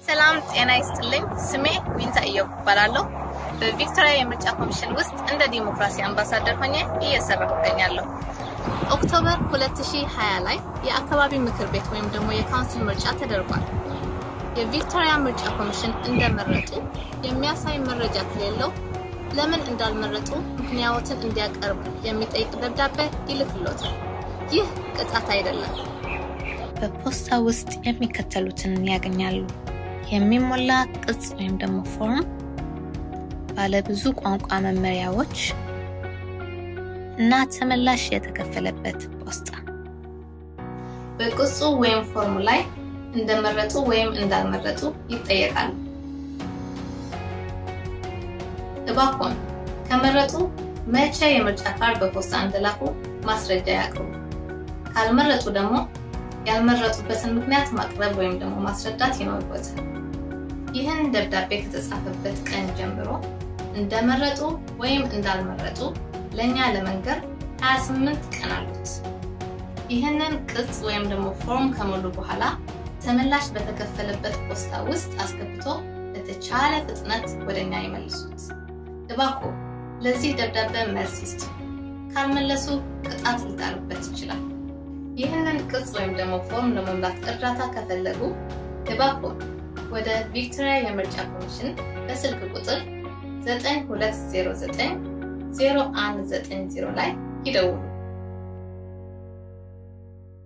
ሰላም ጤና ይስጥልኝ። ስሜ ዊንታ እየው እባላለሁ። በቪክቶሪያ የምርጫ ኮሚሽን ውስጥ እንደ ዲሞክራሲ አምባሳደር ሆኜ እየሰራሁ እገኛለሁ። ኦክቶበር 2020 ላይ የአካባቢ ምክር ቤት ወይም ደግሞ የካውንስል ምርጫ ተደርጓል። የቪክቶሪያ ምርጫ ኮሚሽን እንደመረጡ የሚያሳይ መረጃ ከሌለው ለምን እንዳልመረጡ ምክንያቶችን እንዲያቀርቡ የሚጠይቅ ደብዳቤ ይልክሎታል። ይህ ቅጣት አይደለም። በፖስታ ውስጥ የሚከተሉትን ያገኛሉ። የሚሞላ ቅጽ ወይም ደግሞ ፎርም፣ ባለብዙ ቋንቋ መመሪያዎች እና ተመላሽ የተከፈለበት ፖስታ። በቅጹ ወይም ፎርሙ ላይ እንደመረጡ ወይም እንዳልመረጡ ይጠየቃሉ። እባክዎን ከመረጡ መቼ የምርጫ ካርድ በፖስታ እንደላኩ ማስረጃ ያቅርቡ። ካልመረጡ ደግሞ ያልመረጡበትን ምክንያት ማቅረብ ወይም ደግሞ ማስረዳት ይኖርበታል። ይህን ደብዳቤ ከተጻፈበት ቀን ጀምሮ እንደመረጡ ወይም እንዳልመረጡ ለእኛ ለመንገር 28 ቀን አሉት። ይህንን ቅጽ ወይም ደግሞ ፎርም ከሞሉ በኋላ ተመላሽ በተከፈለበት ፖስታ ውስጥ አስገብቶ በተቻለ ፍጥነት ወደ እኛ ይመልሱት። እባክዎ ለዚህ ደብዳቤ መልስ ይስጡ። ካልመለሱ ቅጣት ሊጣልበት ይችላል። ይህንን ቅጽ ወይም ደግሞ ፎርም ለመሙላት እርዳታ ከፈለጉ እባክዎ ወደ ቪክቶሪያ የምርጫ ኮሚሽን በስልክ ቁጥር 9209 0190 ላይ ይደውሉ።